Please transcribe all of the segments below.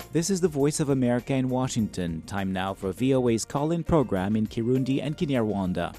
This is the Voice of America in Washington. Time now for VOA's call in program in Kirundi and Kinyarwanda.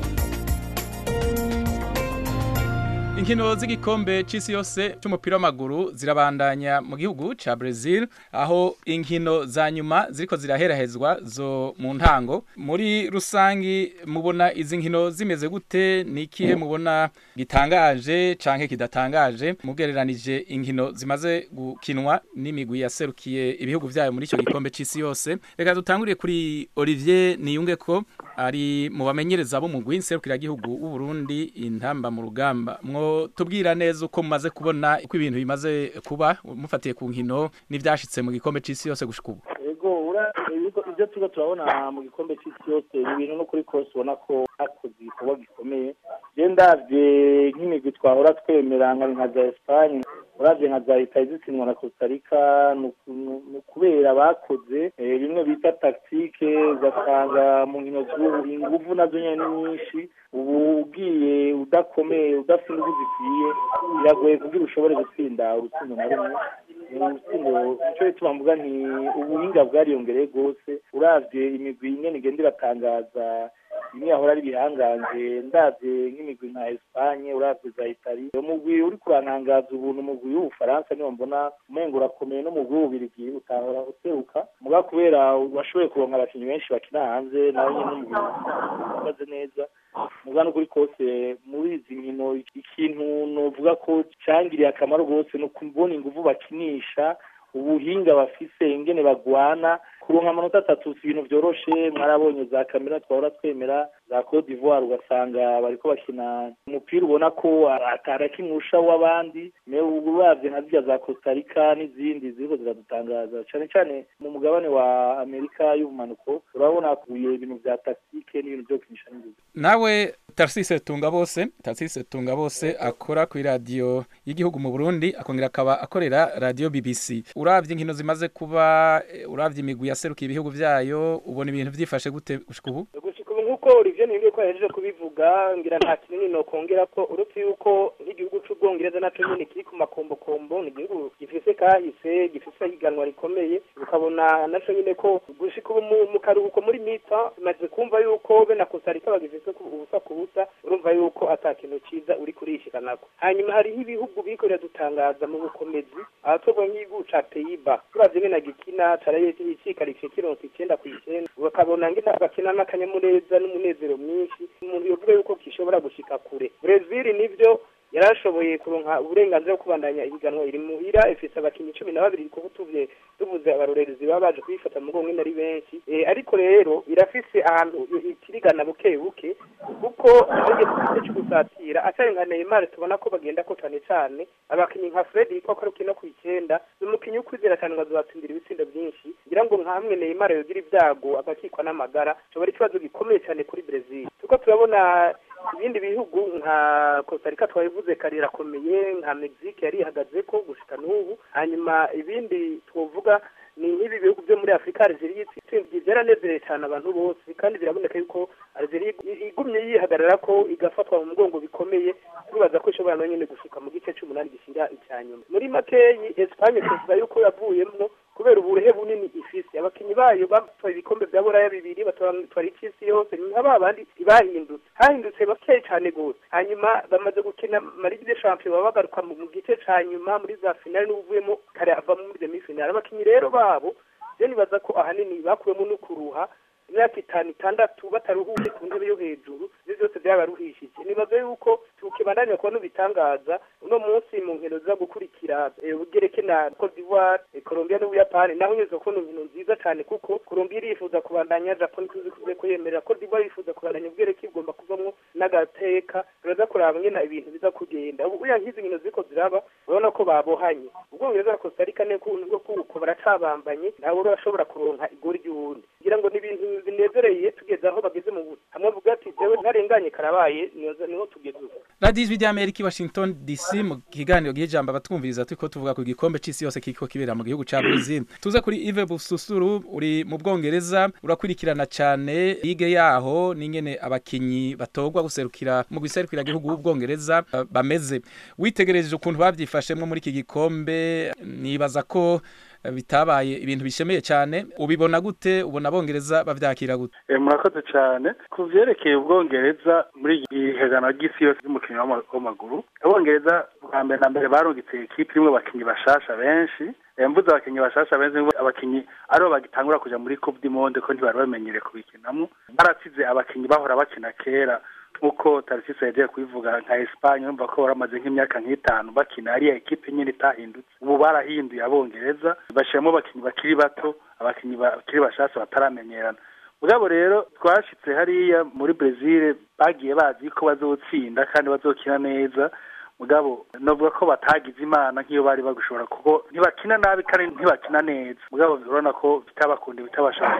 inkino z'igikombe c'isi yose c'umupira w'amaguru zirabandanya mu gihugu ca Brazil aho inkino za nyuma ziriko ziraherahezwa zo mu ntango muri rusangi mubona izi nkino zimeze gute ni ikihe mubona gitangaje canke kidatangaje mugereranije inkino zimaze gukinwa n'imigwi yaserukiye ibihugu vyayo muri ico gikombe c'isi yose reka dutanguriye kuri Olivier Niyungeko ari mu bamenyereza b'umugwi nserukiragihugu w'u Burundi intamba mu rugamba mwo tubwira neza uko mumaze kubona uko ibintu bimaze kuba mufatiye ku nkino n'ivyashitse mu gikombe c'isi yose gushika ubu ego ura ibyo turiko turabona mu gikombe c'isi yose ni ibintu no kuri kose ubona ko hakoze igikorwa gikomeye je ndavye nk'imigwi twahora twemera nka nka za Espagne uravye nka za Italy zitsinwa na Costa Rica ni kubera bakoze bimwe bita tactique ugasanga mu nkino z'ubu inguvu nazo nyene ni nyinshi ubu ugiye udakomeye udafite inguvu zikwiye biragoye kugira ushobore gutsinda urutsindo na rumwe urutsindo icyo bituma mvuga nti ubuhinga bwariyongereye rwose uravye imigwi ingene igenda iratangaza imwe yahora ari ibihangange ndavye nk'imigwi nka Espagne uravye za Italy umugwi uri kurantangaza ubuntu umugwi w'Ubufaransa niwo mbona umengo urakomeye n'umugwi w'Ububirigi utahora useruka muga kubera washoboye kuronka abakinyi benshi bakina hanze nawe nyene n'umugwi uhagaze neza muga n'ukuri kose muri izi nkino ikintu novuga ko cangiriye akamaro rwose ni ukubona inguvu bakinisha ubuhinga bafise ingene bagwana kuronka amanota atatu si ibintu vyoroshe mwarabonye za kamera twahora twemera za Cote d'Ivoire ugasanga bariko bakina umupira ubona ko atarakimurusha w'abandi uravye nka zirya za Costa Rica n'izindi ziriko ziradutangaza cane cane mu mugabane wa Amerika y'ubumanuko urabona kuye ibintu vya tactique n'ibintu vyo kukinisha n'inguvu nawe Tarsise Tunga bose Tarsise Tunga bose akora ku radio y'igihugu mu Burundi akongera akaba akorera radio BBC uravye inkino zimaze kuba uravye imigwi yaserukiye ibihugu vyayo ubona ibintu vyifashe gute gushika ubu gushika ubu nk'uko Olivier Niyongeye ko yahejeje kubivuga ngira nta kinini nokongera ko uretse yuko nk'igihugu c'ubwongereza naco nyene kiri ku makombokombo ni igihugu gifise kahise gifise higanwa rikomeye ukabona naco nyene ko gushika ubu mu karuhuko muri mita maze kumva yuko be na Costa Rica bagifise ubusa ku busa urumva yuko ata kintu ciza uri kurishikanako hanyuma hariho ibihugu biriko biradutangaza mu bukomezi aha twovuga nk'igihugu ca Pays-Bas turavye ngene gikina caraye icikarikiye kironse icenda kw'icenda ukabona ngene bakina n'akanyamuneza n'umunezero mwinshi umuntu yovuga yuko gishobora gushika kure Brazil nivyo yarashoboye kuronka uburenganzira bwo kubandanya ihiganwa iri muhira ifise abakinyi cumi na babiri kuko tuvye tuvuze abarorerezi baba baje kuyifata mu mugongo ari benshi e, ariko rero irafise ahantu itirigana buke buke kuko igeze cyo gusatira atari nka Neymar tubona ko bagenda ko cane cane abakinyi nka Fred ko ko rukino ku icenda umukinyi ukwizera cyane ngo azatsindira ibitsindo byinshi ngira ngo nkamwe Neymar yogira ibyago agakikwa n'amagara cyo ikibazo gikomeye cyane kuri Brazil tuko turabona ibindi bihugu nka Costa Rica twabivuze kare irakomeye nka Mexique yari ihagaze ko gushika n'ubu hanyuma ibindi twovuga ni nk'ibi bihugu byo muri Afrika Algeria itsinzwe byaranezereye cyane abantu bose kandi biraboneka yuko Algeria igumye yihagarara ko igafatwa mu mugongo bikomeye turibaza ko ishobora no nyene gushika mu gice c'umunani gishinga icyanyuma muri makeyi Espagne tuvuga yuko yavuyemwo kubera uburehe bunini ifise abakinyi bayo batwaye ibikombe vya buraya bibiri batwara icisi yose nka babandi ntibahindutse hahindutse bakeyi cane gose hanyuma bamaze gukina marigi de champion baba bagaruka mu gice ca nyuma muri za finale n'ubuvuyemo kare ava muri demi finale abakinyi rero babo je nibaza ko ahanini bakuwemo no kuruha imyaka itanu itandatu bataruhuye ku ntebe yo hejuru ivyo vyose vyabaruhishije nibaza yuko tukibandanya kubona ibitangaza uno munsi mu nkino ziza gukurikira ugereke na Cote d'Ivoire Colombia n'Ubuyapani naho nyuze kubona inkino nziza cane kuko Colombia irifuza kubandanya Japan tuzi kuze kuyemerera Cote d'Ivoire irifuza kubandanya ugereke igomba kuvamwo n'agateka turaza kuraba ngena ibintu biza kugenda ubu uya nk'izi nkino ziko ziraba urabona ko babohanye ubwongereza na Costa Rica ne kuntu kuko baracabambanye ntawe urashobora kuronka igori ry'uwundi ngira ngo ni ibintu binezereye tugeze aho bageze mu busa hamwe avuga ati jewe ntarenganye karabaye niho tugeze ubu radiyo ijwi ry'amerika i washington dc mu kiganiro gihijambo abatwumviriza turiko tuvuga ku gikombe c'isi yose kiriko kibera mu gihugu ca brazil tuze kuri ive bususuru uri mu bwongereza urakurikirana cane lige yaho n'ingene abakinyi batorwa guserukira mu guserukira gihugu w'ubwongereza bameze witegereje ukuntu bavyifashemwo muri iki gikombe nibaza ko bitabaye ibintu bishemeye cyane ubibona gute ubona abongereza bavyakira gute murakoze cyane ku vyerekeye ubwongereza muri ihiganwa ry'isi yose ry'umukino w'amaguru abongereza bwa mbere na mbere barungitse ekipe irimwo abakinyi bashasha benshi mvuze abakinyi bashasha benshi abakinyi aribo bagitangura kuja muri coupe du monde ko ntibari bamenyereye kubikinamo barasize abakinyi bahora bakina kera nk'uko tarisisi yagiye kubivuga nka esipanye urumva ko baramaze nk'imyaka nk'itanu bakina ariya ekipe nyine itahindutse ubu barahinduye abongereza bashyiramo abakinnyi bakiri bato abakinnyi bakiri bashasha bataramenyerana ubwabo rero twashitse hariya muri brezil bagiye bazi ko bazotsinda kandi bazokina neza mugabo novuga ko batagize imana nk'iyo bari bagushobora kuko ntibakina nabi kandi ntibakina neza mugabo urabona ko bitabakunde bitabashaka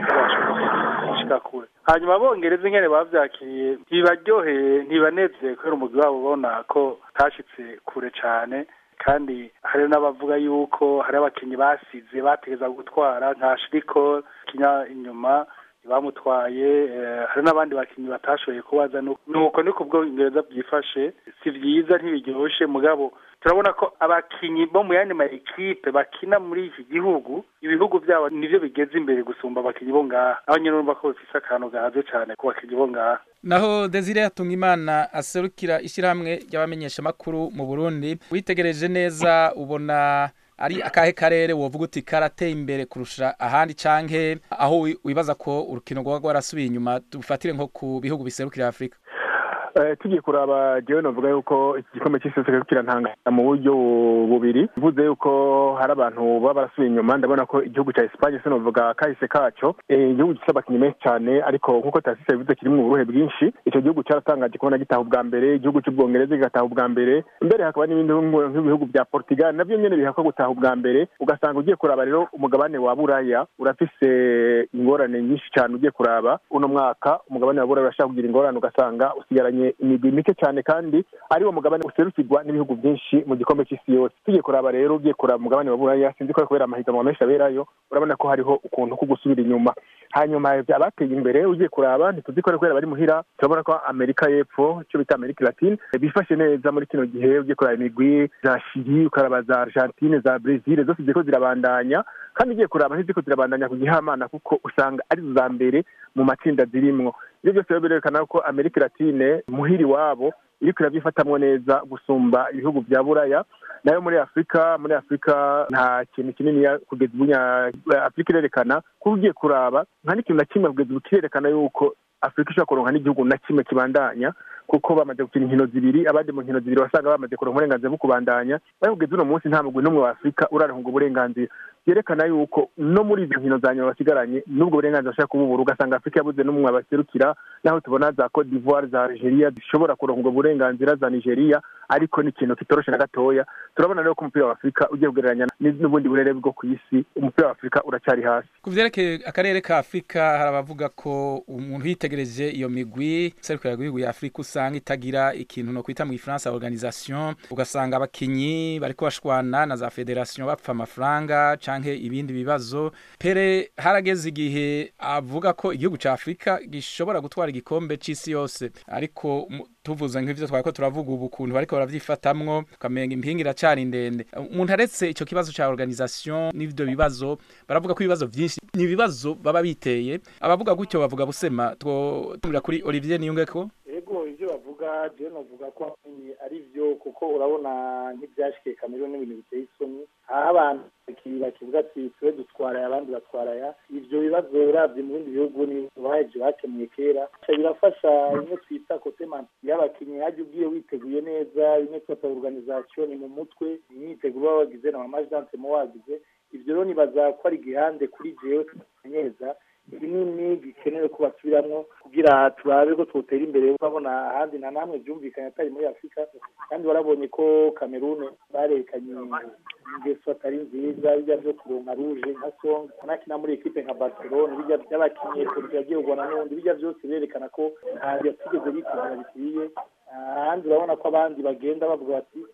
gushika kure hanyuma abongereza ingene bavyakiriye ntibaryoheye ntibanezeye kubera umugwi wabo ubona ko tashitse kure cane kandi hari n'abavuga yuko hari abakinyi basize bategeza gutwara nka shiriko kinya inyuma bamutwaye hari n'abandi bakinnyi batashoboye kubaza nuko ni ku bwongereza byifashe si byiza ntibiryoshe mugabo turabona ko abakinnyi bo mu yandi ma ekipe bakina muri iki gihugu ibihugu byabo nivyo bigeze imbere gusumba abakinnyi bo ngaha aho nyine urumva ko bifise akantu gahaze cane ku bakinnyi bo ngaha naho Desire Hatungimana aserukira ishyirahamwe ry'abamenyeshamakuru mu Burundi witegereje neza ubona ari akahe karere wovuga uti karateye imbere kurusha ahandi canke aho wibaza ko urukino rwaba rwarasubiye inyuma dufatire nko ku bihugu biserukira Afrika tugiye kuraba jewe novuga yuko iki gikombe cy'isi cyose kirantanga mu buryo bubiri bivuze yuko hari abantu baba barasubiye inyuma ndabona ko igihugu cya Espagne se novuga kahise kaco igihugu gifite abakinnyi benshi cyane ariko nk'uko tasisi yabivuze kirimo uburuhe bwinshi icyo gihugu cyaratangaje kubona gitaha ubwa mbere igihugu cy'ubwongereza kigataha ubwa mbere mbere hakaba n'ibindi nk'ibihugu bya Portugal navyo nyene bihakwa gutaha ubwa mbere ugasanga ugiye kuraba rero umugabane wa buraya urafise ingorane nyinshi cyane ugiye kuraba uno mwaka umugabane wa buraya urashaka kugira ingorane ugasanga usigaranye imigwi mike cyane kandi ari wo mugabane userukirwa n'ibihugu byinshi mu gikombe cy'isi yose tugiye kuraba rero ugiye kuraba umugabane wa buraya sinzi ko kubera amahiganwa menshi aberayo urabona ko hariho ukuntu ko gusubira inyuma hanyuma abateye imbere ugiye kuraba ntituzi ko kubera bari muhira turabona ko amerika y'epfo icyo bita amerika latine bifashe neza muri kino gihe ugiye kuraba imigwi za shiri ukaraba za argentine za brezil zose ziriko zirabandanya kandi ugiye kuraba ntiziko zirabandanya ku gihamana kuko usanga ari za mbere mu matsinda zirimwo ibyo byose rero birerekana ko amerika latine muhiri wabo iriko irabyifatamwo neza gusumba ibihugu vya buraya nayo muri afurika muri afurika nta kintu kinini kugeza ubu afurika irerekana ko ugiye kuraba nta n'ikintu na kimwe kugeza ubu kirerekana yuko afurika ishobora kuronka n'igihugu na kimwe kibandanya kuko bamaze gukina inkino zibiri abandi mu nkino zibiri wasanga bamaze kuronka uburenganzira bwo kubandanya ariko kugeza uno munsi nta mugwi n'umwe wa afurika uraronka ubwo burenganzira byerekana yuko no muri izo nkino za nyuma basigaranye n'ubwo burenganzira bashaka kububura ugasanga afurika yabuze n'umwe abaserukira naho tubona za cote d'ivoire za algeria zishobora kuronka ubwo burenganzira za nigeria ariko ni ikintu kitoroshe na gatoya turabona rero ko umupira wa afurika ugiye kugereranya n'ubundi burere bwo ku isi umupira wa afurika uracyari hasi ku vyerekeye akarere ka afurika hari abavuga ko umuntu yitegereje iyo migwi serukira gihugu ya afurika usanga itagira ikintu no kwita mu gifaransa organisation ugasanga abakinyi bariko bashwana na za federation bapfa amafaranga canke ibindi bibazo pere harageze igihe avuga ko igihugu ca afurika gishobora gutwara igikombe c'isi yose ariko tuvuze nk'ivyo twariko turavuga ubu kuntu bariko baravyifatamwo ukamenga impinga iracari ndende umuntu aretse ico kibazo ca organisation n'ivyo bibazo baravuga ko ibibazo vyinshi ni ibibazo baba biteye abavuga gutyo bavuga busema twomira kuri Olivier Niyungeko ego ivyo bavuga je novuga ko ari vyo kuko urabona nk'ivyashikiye Cameroon n'ibintu biteye isoni aho abantu bakivuga ati twe dutwaraya abandi batwaraya ivyo bibazo uravye mu bindi bihugu ni baheje bakemuye kera birafasha imwe twita kote y'abakinyi hajya ugiye witeguye neza imwe twita organisation ni mu mutwe imyiteguro baba wagize na mamajante mo wagize ivyo rero nibaza ko ari igihande kuri jewe tumenyeza kinini gikenewe ko basubiramwo kugira turabe ko twotera imbere urabona ahandi na namwe byumvikanye atari muri afurika kandi warabonye ko kamerune barekanye ingeso atari nziza bijya vyo kuronka ruje nka song anakina muri ekipe nka barcelone bijya by'abakinyi politiki yagiye ugona n'ubundi bijya byose berekana ko ntabwo yatigeze bitegura bikwiye ahandi urabona ko abandi bagenda bavuga bati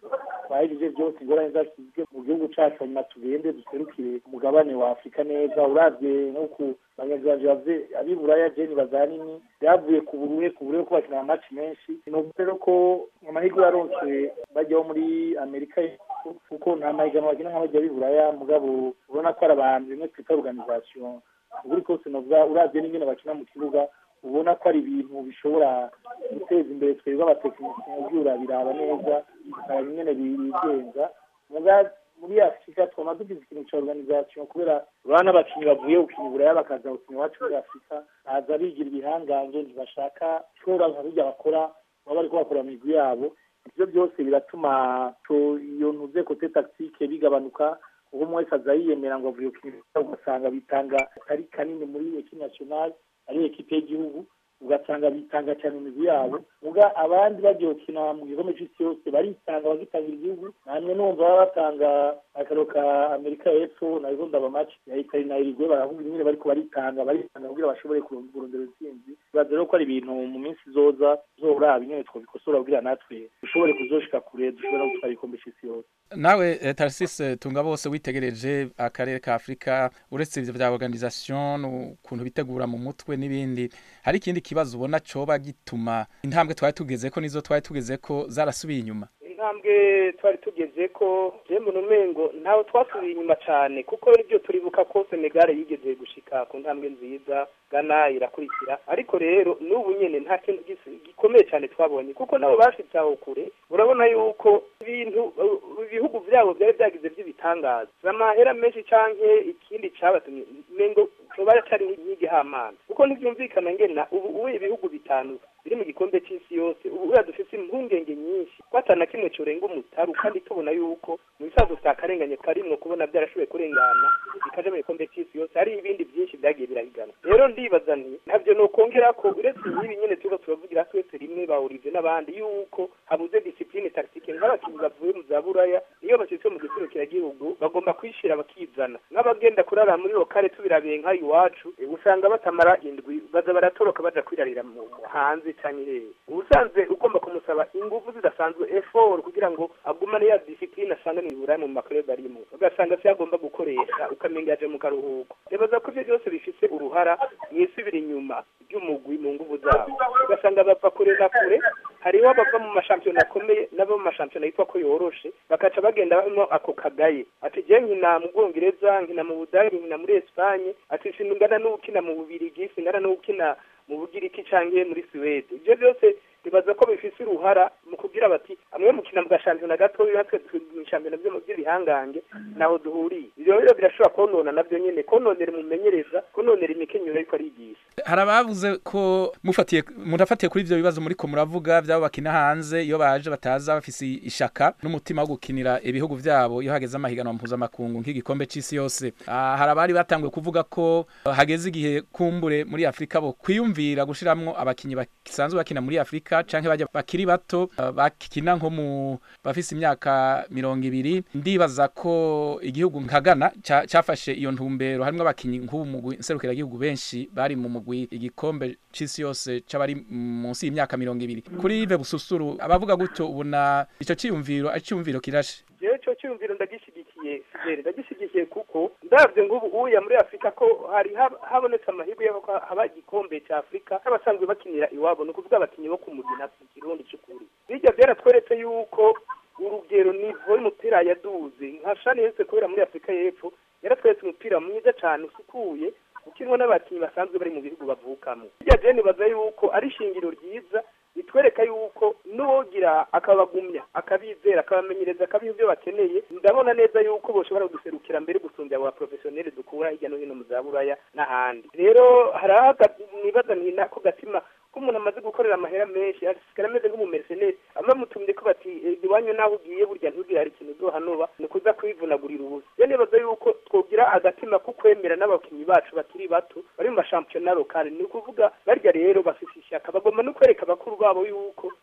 twahejeje byose ingorane zashyizwe mu gihugu cacu hanyuma tugende duserukire umugabane wa afurika neza uravye nk'uku bagenzi banje bavye abiburaya jeni bazanini byavuye ku buruhe ku buruhe ko bakina amaci menshi novuga rero ko amahirwe yaronse bajyaho muri amerika y'Epfo, kuko nta mahiganwa bakina nk'abajya biburaya mugabo ubona ko ari abantu bimwe twita organisation ukuri kose novuga uravye n'ingene bakina mu kibuga ubona ko ari ibintu bishobora guteza imbere twebwe abatekinisiye mu byura biraba neza bikaba nyene bigenza muga muri afurika twama dugize ikintu ca organisation kubera urabona n'abakinyi bavuye gukina iburaya bakaza gukina iwacu muri afurika baza bigira ibihangange ntibashaka shora nka burya bakora baba bariko bakora mu migwi yabo ivyo byose biratuma to- iyo ntuze kote tactique bigabanuka kuko umwe wese aza yiyemera ngo avuye gukina iburaya ugasanga bitanga atari kanini muri ekipe nationale ari ekipe y'igihugu ugasanga bitanga cyane mu migwi yabo muga abandi bagiye gukina mu gikombe c'isi yose baritanga bagitangira igihugu namwe numva baba batanga akaro ka amerika y'epfo narizo ndaba match ya itali na irigwe baravuga nyine bariko baritanga baritanga kugira bashobore kuron- kurondera intsinzi bibaza rero ko ari ibintu mu minsi izoza zoraba nyine twabikosora kugira natwe dushobore kuzoshika kure dushobore no gutwara igikombe c'isi yose nawe eh, Tarcisse tunga bose witegereje akarere ka Afrika uretse ivyo vya organisation ukuntu bitegura mu mutwe n'ibindi hari ikindi kibazo ubona coba gituma intambwe twari tugeze ko nizo twari tugeze ko zarasubiye inyuma intambwe twari tugeze ko jemwe numengo ntawe twasubiye inyuma cyane kuko ibyo turibuka ko Senegal yigeze gushika ku ntambwe nziza Ghana irakurikira ariko rero n'ubu nyene nta kintu gisi- gikomeye cyane twabonye kuko nabo bashitse aho kure urabona yuko ibintu uh, ibihugu vyabo byari byagize by'ibitangaza amahera menshi canke ikindi cabatumye mengo coba cyari nk'igihamana kuko ntivyumvikana ngena ubu ubu ibihugu bitanu biri mu gikombe c'isi yose ubu uriya dufise impungenge nyinshi ko atana kimwe corenga umutaru kandi tubona yuko mu bisazo atakarenganye karimwo kubona byarashoboye kurengana bikaja mu gikombe c'isi yose hari ibindi byinshi byagiye birahigana rero ndibaza nti ntabyo nokongera ko uretse n'ibi nyene turiko turavugira twese rimwe bahurize n'abandi yuko habuze discipline tactique nk'abakinnyi bavuye mu za buraya iyo bashitse mu gihugu bagomba kwishira bakizana nk'abagenda kurara muri lokale tubirabiye nk'ayo iwacu eh, usanga batamara indwi baza baratoroka baja kwirarira mu mu hanze canke hehe ubusanzwe ugomba kumusaba ingufu zidasanzwe effort kugira ngo agumane ya discipline asanga ni buraya mu maklub arimo ugasanga se agomba gukoresha ukamenga yaje mu karuhuko rebaza ko ivyo byose bifise uruhara mwisubira inyuma ry'umugwi mu nguvu zabo ugasanga bava kure na kure hariho abava mu mashampiyona akomeye n'abo mu mashampiyona yitwa ko yoroshe bakaca bagenda barimo ako kagaye ati je nkina mu bwongereza nkina mu budage nkina muri esipanye ati singana n'ukina mu bubirigi singana n'ukina mu bugiriki canke muri suwede ivyo byose bibaza ko bifise uruhara mu kugira bati amwe mukina mu gashampiyona gatoya natwe mu shampiyona vyo mu by'ibihangange naho duhuriye ivyo rero birashobora konona navyo nyene kononera umumenyereza kononera imikenyero ariko arigisha hari abavuze ko mufatiye murafatiye kuri ivyo bibazo muriko muravuga vyabo bakina hanze iyo baje bataza bafise ishaka n'umutima wo gukinira ibihugu vyabo iyo hageze amahiganwa mpuzamakungu nk'igikombe c'isi yose Ah, hari abari batanguye kuvuga ko ah, hageze igihe kumbure muri afurika bo kwiyumvira gushiramwo abakinyi basanzwe bakina muri afurika canke bajya bakiri bato ah, bakina nko mu bafise imyaka mirongo ibiri ndibaza ko igihugu nka Ghana ca- cafashe iyo ntumbero harimwo abakinyi nk'ubu mugwi nserukiragihugu benshi bari mu mugwi igikombe c'isi yose c'abari munsi y'imyaka mirongo ibiri kuri Yves Bususuru abavuga gutyo ubona ico ciyumviro ari ciyumviro kirashe jewe ico cyumviro ndagishigikiye Fidele ndagishigikiye kuko ndavye ngubu uya muri afurika ko hari hab- habonetse amahirwe y'uko haba igikombe cya afurika n'abasanzwe bakinira iwabo ni ukuvuga abakinyi bo ku mugina mu kirundi c'ukuri bijya byaratweretse yuko urugero nivo y'umupira yaduze nka shani yose kubera muri afurika y'epfo yaratweretse umupira mwiza cane usukuye ukinwa n'abakinyi basanzwe bari mu bihugu bavukamo bijya je nibaza yuko ari ishingiro ryiza bitwereka yuko n'uwogira akabagumya akabizera akabamenyereza akabiha ibyo bakeneye ndabona neza yuko boshobora kuduserukira mbere gusumbya aba professionnel dukura hirya no hino mu za buraya n'ahandi rero hari aho aga- nibaza nti nako gatima ko umuntu amaze gukorera amahera menshi asigara ameze nk'umumerceneri abamutumye ko bati "Eh, iwanyu naho ugiye burya ntugire hari ikintu uzohanoba ni ukuza kwivunagurira ubusa rero nibaza yuko twogira agatima ko kwemera n'abakinnyi bacu bakiri bato bari mu mashampiyona lokale ni ukuvuga barya rero bafise ishyaka bagomba no kwereka abakuru babo yuko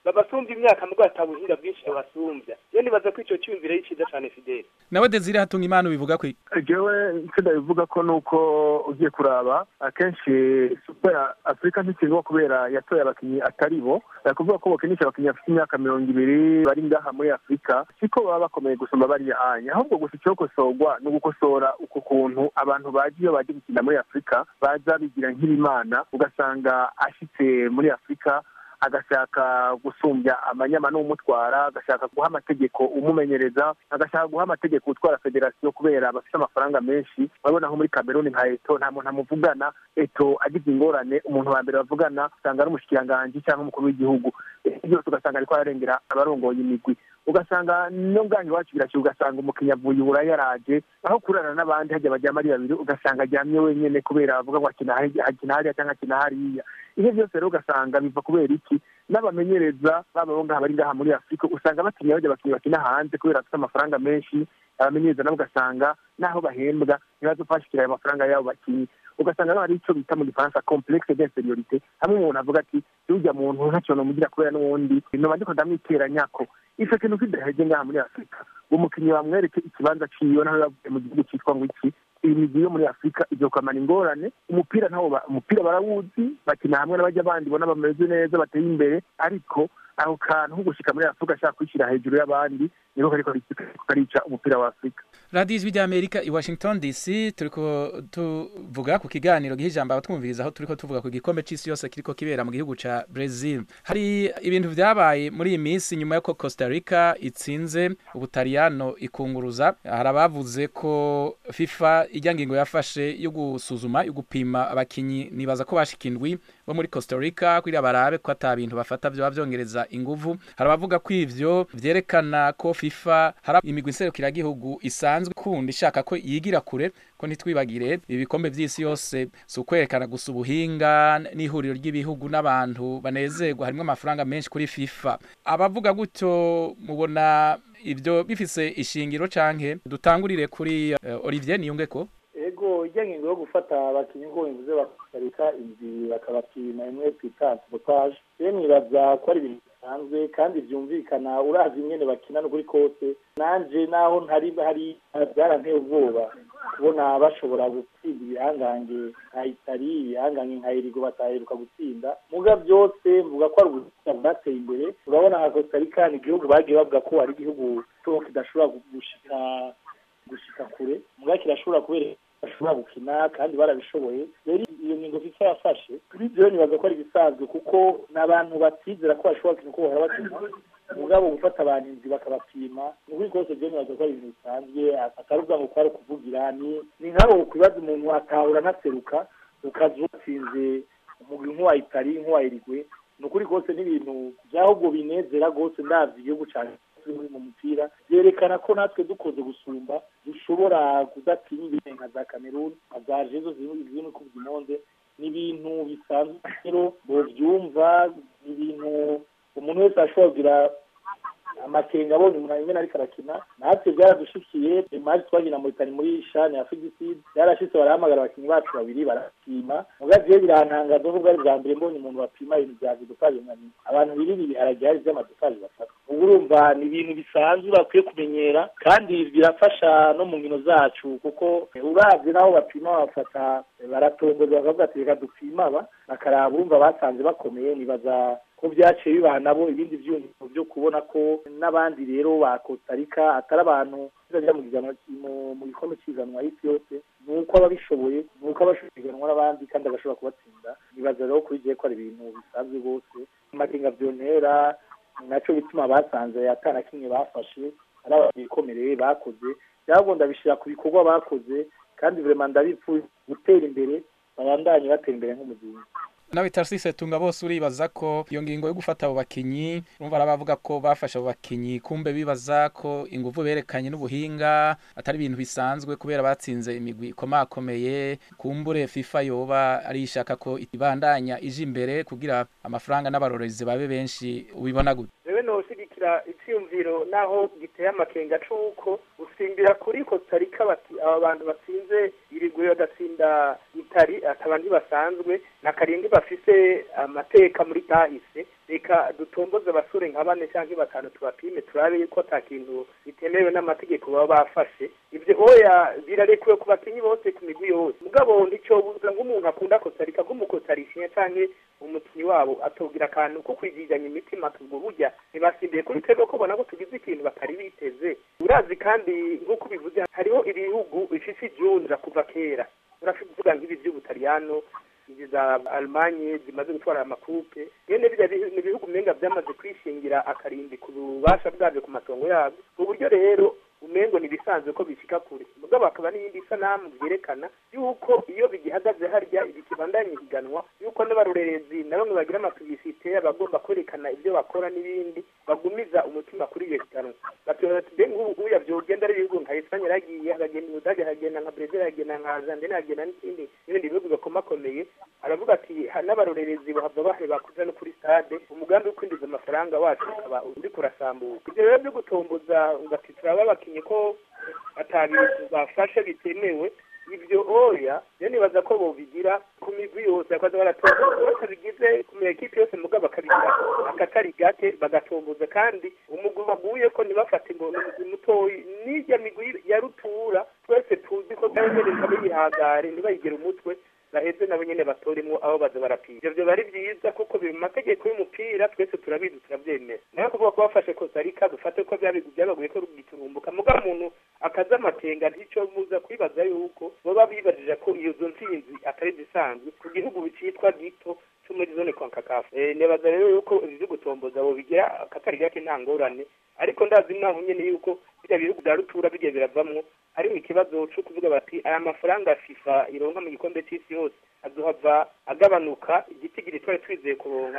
babasumbya imyaka mubwo atabuhinga bwinshi babasumbya rero nibaza ko ico cyumviro ari ciza cane fideli nawe desire hatunga imana ubivuga kwi jewe ntsinda bivuga ko nuko ugiye kuraba akenshi super ya afurika ntikiriho kubera yatoye abakinnyi atari bo kuvuga ko bakinisha abakinnyi bafite imyaka mirongo ibiri bari ngaha muri afurika siko baba bakomeye gusumba bariya anya ahubwo gusa icyokosorwa ni ugukosora uko kuntu abantu baje iyo baje gukina muri afurika baza bigira nk'ibimana ugasanga ashitse muri afurika agashaka gusumbya amanyama n'umutwara agashaka guha amategeko umumenyereza agashaka guha amategeko utwara federasiyo kubera bafite amafaranga menshi urabona nko muri kameruni nka eto nta muntu amuvugana eto agize ingorane umuntu wa mbere bavugana usanga ari umushikiranganji cyangwa umukuru w'igihugu byose ugasanga ariko ararengera abarongoye imigwi ugasanga no bwanyu iwacu birashyira ugasanga umukinnyi avuye uburayi yaraje aho kurana n'abandi hajya bajyamo ari babiri ugasanga aryamye wenyine kubera bavuga ngo akina hariya cyangwa akina hariya ibyo byose rero ugasanga biva kubera iki n'abamenyereza baba bo ngaha bari ngaha muri afurika usanga batinya bajya abakinnyi bakina hanze kubera bafite amafaranga menshi abamenyereza nabo ugasanga n'aho bahembwa ntibazofashikira ayo mafaranga y'abo bakinnyi ugasanga rero hari icyo bita mu gifaransa complexe d'inferiorité hamwe umuntu avuga ati urya muntu ntacyo nomugira kubera n'ubundi noba ndiko ndamwiteranyako ico kintu kidaheze ngaha muri afurika umukinnyi bamwereke ikibanza ciwe naho yavuye mu gihugu citwa ngo iki iyi migwi yo muri afurika izokamana ingorane umupira nawo umupira barawuzi bakina hamwe n'abajya bandi bona bameze neza bateye imbere ariko ako kantu ko gushika muri afurika ashaka kwishyira hejuru y'abandi niko kariko karica umupira wa afurika radiyo ijwi ry'amerika i washington dc turiko tuvuga ku kiganiro giha ijambo abatwumviriza aho turiko tuvuga ku gikombe c'isi yose kiriko kibera mu gihugu ca brazil hari ibintu vyabaye muri iyi minsi nyuma yuko costa rica itsinze ubutaliyano ikunguruza hari abavuze ko fifa ijya ngingo yafashe yo gusuzuma yo gupima abakinyi nibaza ko bashika indwi bo muri costa rica kugira barabe ko ata bintu bafata vyoba vyongereza inguvu hari abavuga ko ivyo vyerekana ko fifa hari imigwi nserukiragihugu isanzwe kundi ishaka ko yigira kure ko ntitwibagire ibi bikombe vy'isi yose si ukwerekana gusa ubuhinga n'ihuriro ry'ibihugu n'abantu banezerwa harimwo amafaranga menshi kuri fifa abavuga gutyo mubona ivyo bifise ishingiro canke dutangurire kuri uh, olivier niyungeko ego ijya ngingo yo gufata abakinnyi ngo bivuze bakareka inzira bakabapima imwe twita sabotage rero nibaza ko ari ibintu bisanzwe kandi byumvikana urazi ingene bakina n'ukuri kose nanje naho ntari hari byaranteye ubwoba kubona bashobora gutsinda ibihangange nka itari ibihangange nka irigo bataheruka gutsinda muga byose mvuga ko ari ubuzima bwateye imbere urabona nka costa rica ni igihugu bagiye bavuga ko ari igihugu cyo kidashobora gushika gushika kure muga kirashobora kubera bashobora gukina kandi barabishoboye rero iyo ngingo fifa yafashe kuri byo nibaza ko ari ibisanzwe kuko n'abantu batizera ko bashobora gukina uko bahora bakina mugabo gufata abantu inzi bakabapima ni ukuri kose byo nibaza ko ari ibintu bisanzwe atari ubwa ngo kwari ukuvugira ni ni nk'abo kubaza umuntu atahura anaseruka ukaza utsinze umugwi nk'uwa itari nk'uwa erigwe ni ukuri kose n'ibintu by'ahubwo binezera rwose ndabyo igihugu cyane mu mupira byerekana ko natwe dukoze gusumba dushobora kudatinya ibintu nka za kameruni nka za jezo ziri mu kuvuga imonde ni ibintu bisanzwe rero bovyumva ni ibintu umuntu wese ashobora kugira amakenga abonye umuntu rimwe ariko arakina natwe byaradushikiye imari twagina muri tani muri shani ya figiside byarashitse barahamagara abakinnyi bacu babiri barapima muga je birantangaza ko bwari bwa mbere mbonye umuntu bapima ibintu bya vidopaje nka nyina abantu birira ibiharage hari vy'amadopaje bafata ubu urumva ni ibintu bisanzwe bakwiye kumenyera kandi birafasha no mu nkino zacu kuko uravye n'aho bapima bafata baratomboza bakavuga ati reka dupima aba bakaraba urumva basanze bakomeye nibaza ko byaciye bibaha nabo ibindi byumviro byo kubona ko n'abandi rero ba Costa Rica atari abantu bizajya mu giganwa mu gikombe cy'iganwa y'isi yose ni uko ababishoboye ni uko abashoboye kuganwa n'abandi kandi agashobora kubatsinda nibaza rero kuri gihe ko ari ibintu bisanzwe rwose amakenga vyontera naco bituma basanze atana kimwe bafashe ari abantu bikomereye bakoze byabwo ndabishira ku bikorwa bakoze kandi vraiment ndabipfuye gutera imbere babandanye batera imbere nk'umuzingi nawe tarsise tunga bose uribaza ko iyo ngingo yo gufata abo bakinyi urumva arabavuga ko bafashe abo bakinyi kumbe bibaza ko ingufu berekanye n'ubuhinga atari ibintu bisanzwe kubera batsinze imigwi ikomakomeye kumbure FIFA yoba ari ishaka ko ibandanya ije imbere kugira amafaranga n'abarorezi babe benshi ubibona gute rewe noshigikira icyumviro naho giteye amakenga c'uko gusimbira kuri Costa Rica bati aba bantu batsinze irigwe bagatsinda itari atabandi basanzwe na karindwi bafise amateka muri kahise reka dutomboze abasore nka bane cyangwa batanu tubapime turabe yuko ata kintu bitemewe n'amategeko baba bafashe ibyo oya birarekuwe ku bakinnyi bose ku migwi yose mugabo nticyobuza nk'umuntu akunda kosarika nk'umukosarishinya cyangwa umukinnyi wabo atubwira akantu ko kwigizanya imitima tubwo burya ntibasimbiye kuri twebwe ko ubona ko tugize ikintu batari biteze urazi kandi nk'uko ubivuze hariho ibihugu bifite ijunja kuva kera uravuga nk'ibi by'ubutaliyano izi za almanye zimaze gutwara amakupe nyene birya ni ibihugu umenga byamaze kwishingira akarimbi ku bubasha bwabyo ku matongo yabyo mu buryo rero umengo ntibisanzwe ko bishika kure mugabo hakaba n'iyindi sanamu byerekana yuko iyo bigihagaze harya bikibandanya ihiganwa yuko n'abarorerezi na bamwe bagira amapibisite abagomba kwerekana ibyo bakora n'ibindi bagumiza umutima kuri iyo higanwa batubaza ati mbe nk'ubu uya vyogenda ari ibihugu nka Espanye yaragiye hagenda Ubudage hagenda nka Brazil hagenda nka Argentine hagenda n'ikindi n'ibindi bihugu bikomakomeye aravuga ati "Ha- n'abarorerezi bahava baheba kuja no kuri stade umugambi wo kwinjiza amafaranga wacu ukaba uri kurasambuka ibyo rero byo gutomboza ngati turaba abakinyi ko atabintu bafashe bitemewe ibyo oya rero nibaza ko bobigira ku migwi yose bakaza baratomboza batabigize ku maekipe yose mugabo bakabigira akatari gake bagatomboza kandi umugwi baguye ko ntibafate ngo ni umugwi mutoyi n'irya migwi ya rutura twese tuzi ko byahereza biyihagare ntibayigire umutwe baheze nabo nyene batoremwo abo baza barapima ivyo vyoba ari vyiza kuko biri mu mategeko y'umupira twese turabizi turavyemera nayo kuvuga ko bafashe kosarika dufate ko vyabigu vyabaguye ko rugiturumbuka muga umuntu akaza amakenga ntico muza kwibaza yuko boba bibajije ko iyo zo ntsinzi atari zisanzwe ku gihugu bicitwa gito cyo muri zone konkakafu eh nebaza rero yuko ibi vyo gutomboza bo bigira akatari gake nta ngorane ariko ndazi naho nyene yuko birya bihugu vya rutura bigiye biravamwo harimo ikibazo cyo kuvuga bati aya mafaranga FIFA ironka mu gikombe cy'isi yose azohava agabanuka igitigiri twari twizeye kuronka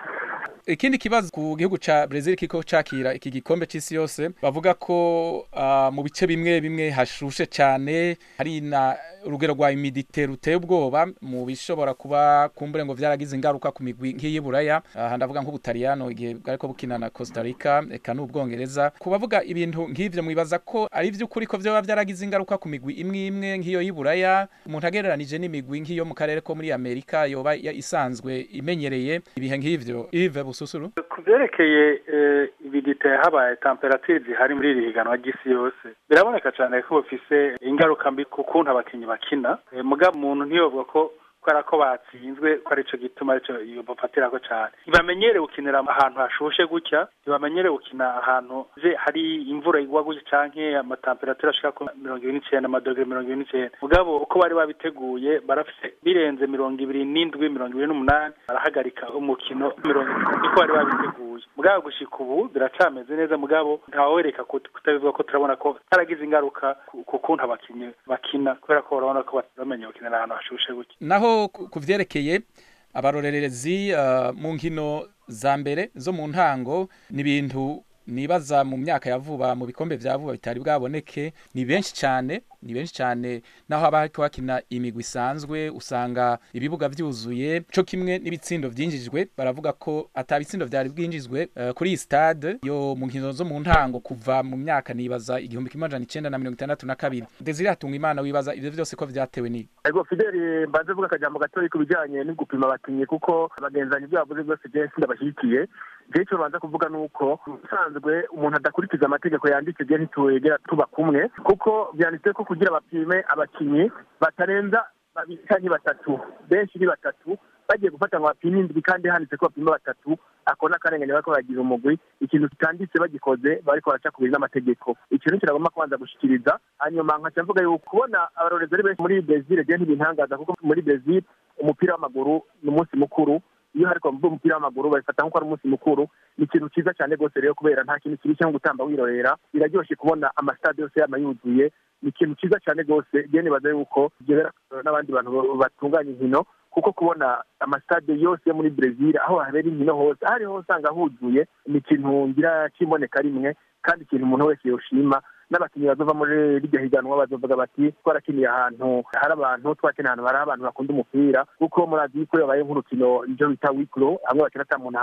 ikindi kibazo ku gihugu ca Brazil kiko cakira iki gikombe c'isi yose bavuga ko ah, mu bice bimwe bimwe hashushe cane hari na urugero rwa humidite ruteye ubwoba mu bishobora kuba kumbure ngo vyaragize ingaruka ku migwi nk'iyi buraya aha ndavuga nk'ubutaliyano igihe bwariko bukina na Costa Rica eka n'ubwongereza kubavuga ibintu nk'ivyo mwibaza ko ari vy'ukuri ko vyoba vyaragize ingaruka ku migwi imwe imwe nk'iyo y'iburaya umuntu agereranije n'imigwi nk'iyo mu karere ko muri Amerika yoba ya- isanzwe imenyereye ibihe nk'ivyo Yves Bususuru ku byerekeye eh, ibidite habaye temperatire zihari muri iri higanwa ry'isi yose biraboneka cyane ko bifise ingaruka mbi ku kuntu abakinnyi bakina Eh, mugabo umuntu ntiyovuga ko kubera ko batsinzwe ko arico gituma arico bafatirako cyane ntibamenyere gukinira ahantu hashushe gutya ntibamenyere gukina ahantu je hari imvura igwa gutya canke amatemperature ashika ku mirongo ibiri n'icenda amadogere mirongo ibiri n'icenda mugabo uko bari babiteguye barafise birenze mirongo ibiri n'indwi mirongo ibiri n'umunani barahagarika umukino mirongo itatu niko bari babiteguye mugabo gushika ubu biracameze neza mugabo ntawereka kut- kutabivuga ko turabona ko haragize ingaruka ku- ku kuntu abakinyi bakina kubera ko barabona ko bamenye gukinira ahantu hashushe gutya naho ku ku vyerekeye abarorerezi uh, mu nkino za mbere zo mu ntango ni ibintu nibaza mu myaka ya vuba mu bikombe vya vuba bitari bwaboneke ni benshi cyane ni benshi cyane naho haba hariko hakina imigwi isanzwe usanga ibibuga vyuzuye co kimwe n'ibitsindo vyinjijwe baravuga ko ata bitsindo vyari bwinjizwe uh, kuri iyi stade yo mu nkino zo mu ntango kuva mu myaka nibaza igihumbi kimwe amajana icenda na mirongo itandatu na kabiri Desire Hatunga Imana wibaza ivyo vyose ko vyatewe ni Ego Fideli mbanze vuga akajambo gatoya ku bijyanye no gupima abakinnyi kuko abagenzanyi ibyo bavuze byose je ndabashyigikiye je icyo banza kuvuga ni uko usanzwe umuntu adakurikiza amategeko yanditse je ntitwegera tuba kumwe kuko byanditse ko kugira bapime abakinnyi batarenza babiri canke batatu benshi ni batatu bagiye gufata ngo bapime indwi kandi handitse ko bapima batatu ako n'akarengane bariko baragira umugwi ikintu kitanditse bagikoze bariko baraca kubiri n'amategeko ikintu kiragomba kubanza gushikiriza hanyuma nkaca mvuga yuko kubona abarorezi ari benshi muri Brazil je ntibintangaza kuko muri Brazil umupira w'amaguru ni umunsi mukuru iyo hariko bavuga umupira w'amaguru babifata nk'uko ari umunsi mukuru ni ikintu cyiza cyane rwose rero kubera nta kintu kibi nko gutamba wirorera biraryoshe kubona amasitade yose yama yuzuye ni ikintu cyiza cyane rwose je nibaza yuko byobera n'abandi bantu batunganya inkino kuko kubona amasitade yose yo muri Brazil aho habera inkino hose aho ariho usanga huzuye ni ikintu ngira kimboneka rimwe kandi ikintu umuntu wese yoshima n'abakinnyi bazova muri rirya higanwa bazovuga bati twarakiniye ahantu hari abantu twakiniye ahantu hari abantu bakunda umupira kuko murazi yuko yabaye nk'urukino ivyo bita wiklo hamwe bakina ata muntu ahari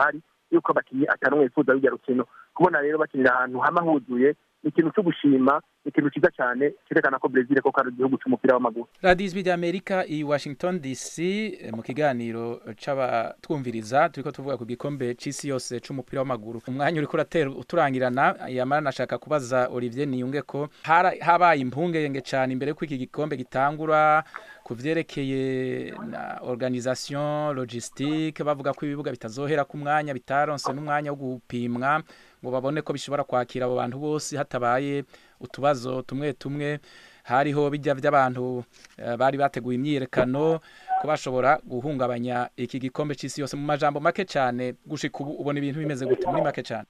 yuko abakinnyi atanumwe yifuza rujya rukino kubona rero bakinira ahantu hama huzuye ni ikintu cyo gushima ni ikintu cyiza cyane cyerekana ko brezil koko ari igihugu cy'umupira w'amaguru radiyo ijwi ry'amerika i washington dc mu kiganiro c'abatwumviriza turiko tuvuga ku gikombe c'isi yose c'umupira w'amaguru umwanya uriko uratera uturangirana yamara nashaka kubaza olivier niyunge ko habaye impungenge cyane imbere y'uko iki gikombe gitangura ku vyerekeye na organisation logistique bavuga ko ibibuga bitazohera ku mwanya bitaronse n'umwanya wo gupimwa ngo babone ko bishobora kwakira abo bantu bose hatabaye utubazo tumwe tumwe hariho bijya by'abantu bari bateguye imyiyerekano ko bashobora guhungabanya iki gikombe cy'isi yose mu majambo make cyane gushika ubu ubona ibintu bimeze gute muri make cyane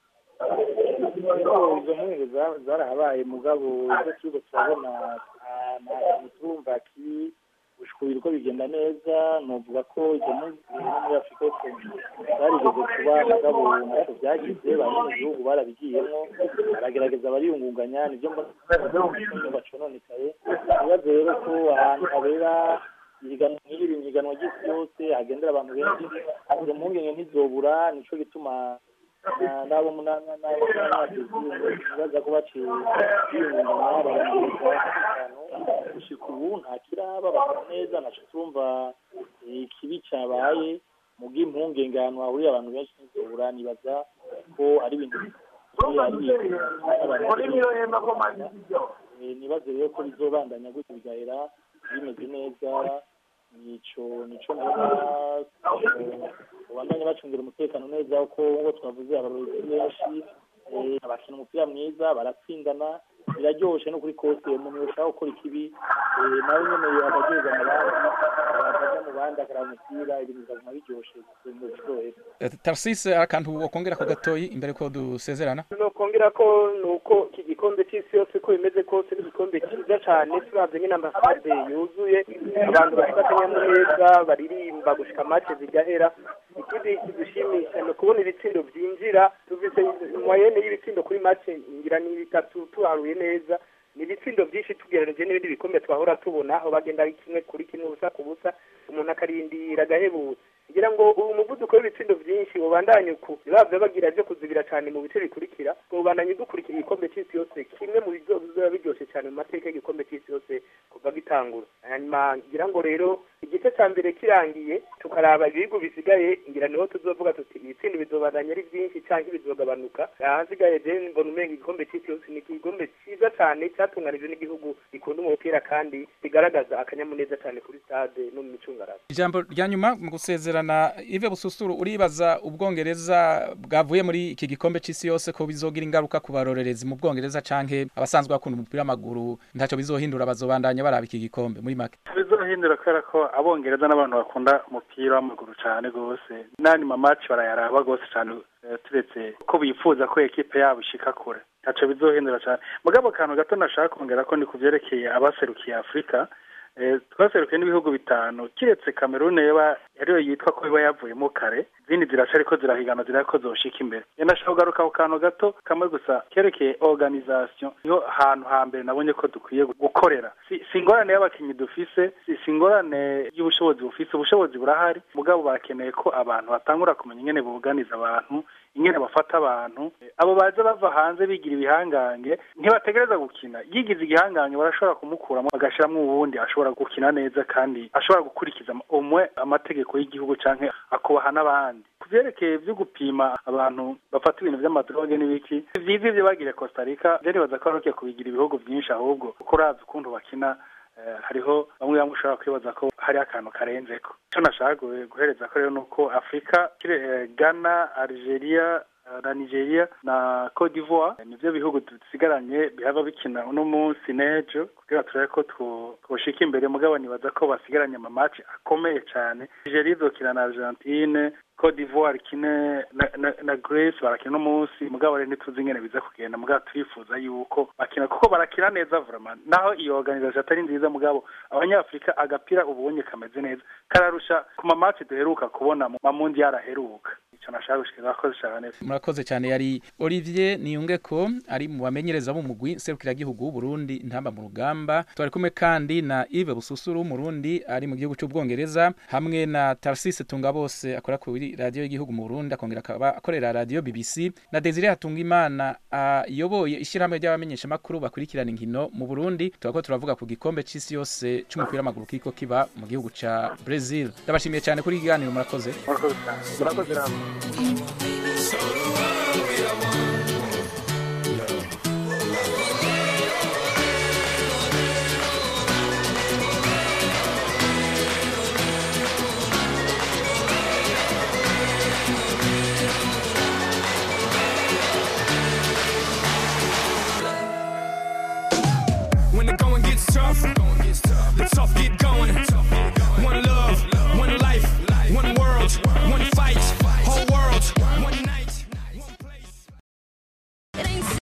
izo mpungenge zarahabaye mugabo ibyo turiko turabona turumva ki gushikubira uko bigenda neza novuga ko ibyo no muri afurika yose zarigeze kuba mugabo ntacyo byagize bamwe mu gihugu barabigiyemo baragerageza bariyungunganya nibyo bacononekaye ibibazo rero ko ahantu habera ihiganwa nk'iri ihiganwa ry'isi yose hagendera abantu benshi izo mpungenge ntizobura nico gituma nabo baza ko baciye biyungunganya barangiza gushika ubu nta kiraba basa neza naco turumva ikibi cabaye mu bw'impungenge ahantu hahuriye abantu benshi ntizobura nibaza ko ari ibintu nibaze rero ko bizobandanya gutyo bigahera bimeze neza nico nico mbona ubandanye bacungira umutekano neza kuko ngo twavuze abarorezi benshi abakina umupira mwiza baratsindana biraryoshe no kuri kose umuntu yoshaka gukora ikibi nawe nyene akaryoza mu bandi akaja mu bandi akaraba umupira ibintu bikaguma biryoshe biryohera tarsise akantu wokongera ko gatoyi imbere ko dusezerana nokongera ko nuko iki gikombe c'isi yose ko bimeze kose n'igikombe cyiza cane turavye nyine ambasade yuzuye abantu bafite akanyamuneza baririmba gushika match zigahera ikindi kidushimisha ni ukubona ibitsindo byinjira tuvize moyenne y'ibitsindo kuri match ngira ni bitatu tuharuye neza ni ibitsindo byinshi tugereranije n'ibindi bikombe twahora tubona aho bagenda kimwe kuri kimwe ubusa ku busa umuntu akarindira agahebutse ngira ngo ubu muvuduko w'ibitsindo byinshi ubandanye uku ntibavye bagira byo kuzibira cyane mu bice bikurikira ubandanye dukurikira igikombe c'isi yose kimwe mu bizoba biryoshe cyane mu mateka y'igikombe c'isi yose kuva gitangura hanyuma ngira ngo rero igice cya mbere kirangiye tukaraba ibihugu bisigaye ngira niho tuzovuga tuti ibitsindo bizobandanya ari byinshi cyangwa bizogabanuka ahasigaye je mbona umenga igikombe c'isi yose ni igikombe cyiza cyane cyatunganijwe n'igihugu gikunda umupira kandi bigaragaza akanyamuneza cyane kuri stade no mu micungararo ijambo rya nyuma mu gusezerana ive bususuru uribaza ubwongereza bwavuye muri iki gikombe c'isi yose ko bizogira ingaruka ku barorerezi mu bwongereza canke abasanzwe bakunda umupira w'amaguru ntaco bizohindura bazobandanya baraba iki gikombe muri make bizohindura kubera ko abongereza n'abantu bakunda umupira w'amaguru cyane rwose n'andi mamaci barayaraba rwose cyane turetse ko bifuza ko ekipe yabo ishika kure ntaco bizohindura cyane mugabo akantu gato nashaka kongera ko ni ku vyerekeye abaserukiye afurika twaserukiye n'ibihugu bitanu kiretse kamerune yaba ariyo yitwa ko iba yavuyemo kare izindi ziraca ariko zirahigana zirako ko zoshika imbere nashaka kugaruka ku kantu gato kamwe gusa kerekeye organisation niho hantu hambere nabonye ko dukwiye gukorera si ingorane y'abakinnyi dufise si ingorane y'ubushobozi bufise ubushobozi burahari mugabo barakeneye ko abantu batangura kumenya ingene buganiza abantu ingene bafata abantu abo baza bava hanze bigira ibihangange ntibategereza gukina yigize igihangange barashobora kumukuramo bagashiramwo uwundi ashobora gukina neza kandi ashobora gukurikiza umwe amategeko y'igihugu canke akubaha n'abandi ku vyerekeye vyo gupima abantu bafata ibintu vy'amadroge n'ibiki vyiza ivyo bagiriye Costa Rica vyo nibaza ko barukiye kubigira ibihugu vyinshi ahubwo kuko uravye ukuntu bakina hariho bamwe bamwe ushobora kwibaza ko hari akantu karenzeko icyo nashaka guhereza ko rero ni uko afurika ghana algeria na nigeria na cote d'ivoire nivyo bihugu dusigaranye bihava bikina uno munsi n'ejo kugira turabe ko twoshika imbere mugabo nibaza ko basigaranye amamaci akomeye cane nigeria izokina na argentine cote d'ivoire kine na, na, na grace barakina uno munsi mugabo rero ntituzi ingene biza kugenda mugabo turifuza yuko bakina kuko barakina neza vraiment naho iyo organisation atari nziza mugabo abanyafurika agapira ubonye kameze neza kararusha ku mamaci duheruka kubona mu mamundi yaraheruka ico nashaka gushikira abakozi cane murakoze cyane yari Olivier Niyungeko ari mu bamenyereza b'umugwi serukiragihugu w'Uburundi intamba mu rugamba twari kumwe kandi na Yves Bususuru w'Umurundi ari mu gihugu cy'Ubwongereza hamwe na Tarcisse Tungabose akora kuri radio y'igihugu mu Burundi akongera akaba akorera radio BBC na Desire Hatungimana ayoboye ishyirahamwe ry'abamenyesha makuru bakurikirana inkino mu Burundi turako turavuga ku gikombe c'isi yose c'umupira w'amaguru kiko kiba mu gihugu ca Brazil ndabashimiye cyane kuri ikiganiro murakoze murakoze cane murakoze namwe